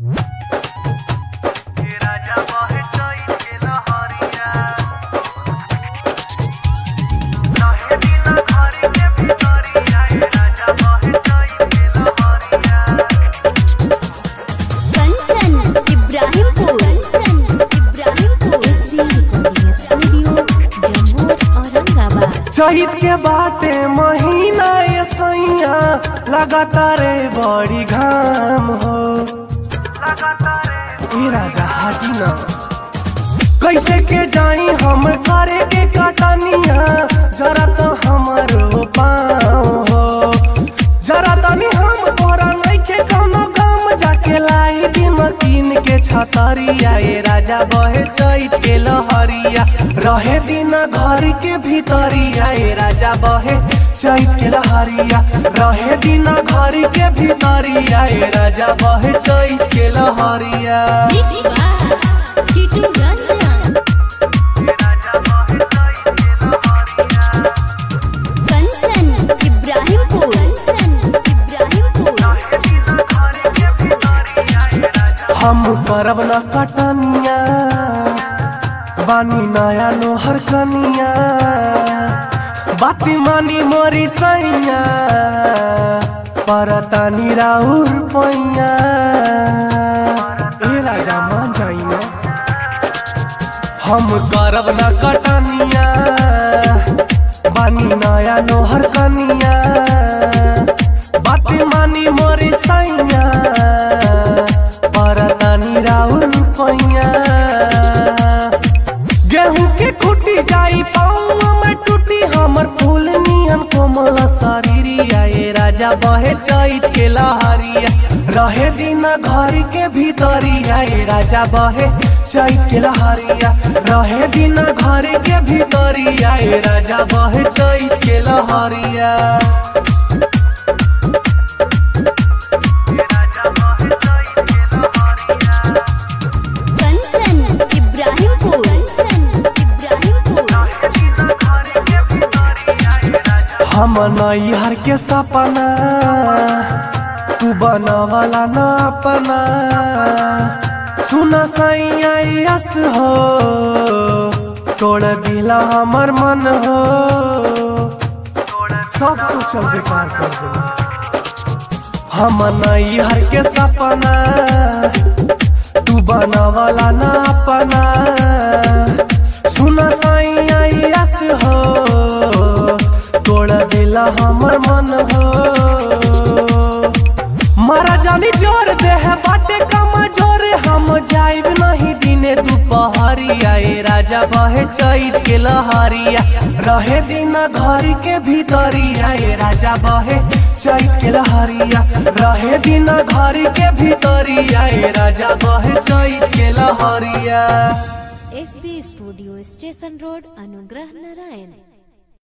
राजा बहे चैत के लहरिया रहे दिन घर के भितरिया ए राजा बहे चैत के लहरिया Kanchan Ibrahimpur Kanchan Ibrahimpur SD recording studio Jammu Aurangabad चैत के बाटे महीना ये सैया लगातार बड़ी घाम हो लगातार ए राजा हाटी ना कैसे के जाई हम करे के कटनिया जरा तो हमारो पाँव हो जरा तनी हम तोरा नइखे कौनो गाम जाके लाई दिन कीन के छतरिया ए राजा बहे चैत के लहरिया रहे दिन घर के भीतरिया ए राजा बहे चैत के लहरिया रहे दिन घर के भीतरिया ए राजा बहे चैत के लहरिया मिक्स बाय टीटू रंजन राजा बहे चैत के लहरिया कंचन इब्राहिमपुर कंचन इब्राहिमपुर रहे दिन घर के भितरिया ए राजा हम करब न कटनिया बानी नया नोहर कनिया बाती मानी मोरी सैया परतानी राउर पैया ए राजा मान जाई ना हम करब न कटनिया बानी नया नोहर कनिया बाती मानी मोरी सैया परतानी राउर पैया गेहूं के खुटी जाई पाऊँ में टूटी हमर फूल नियन कोमल शरीरिया ए राजा बहे चैत के लहरिया रहे दिन घर के भीतरिया ए राजा बहे चैत के लहरिया रहे दिन घर के भीतरिया ए राजा बहे चैत के लहरिया राजा बहे चैत के लहरिया कंचन इब्राहिमपुर कंचन इब्राहिमपुर रहे दिन घर के भितरिया ए राजा हम नैहर के सपना तू बनवाला ना अपना सुन सैयास हो तोड़ दिला हमर मन हो सब सोचल बेकार कर दिला हम नैहर के सपना तू बनवाला ना अपना सुन सैयास हो तोड़ दिला हमर मन हो मारा जानी जोर दे है बाटे कमजोर हम जाइब नहीं दिने दुपहरिया ए राजा बहे चैत के लहरिया रहे दिन घर के भीतरिया ए राजा बहे चैत के लहरिया रहे दिन घर के भीतरिया ए राजा बहे चैत के लहरिया एसबी स्टूडियो स्टेशन रोड अनुग्रह नारायण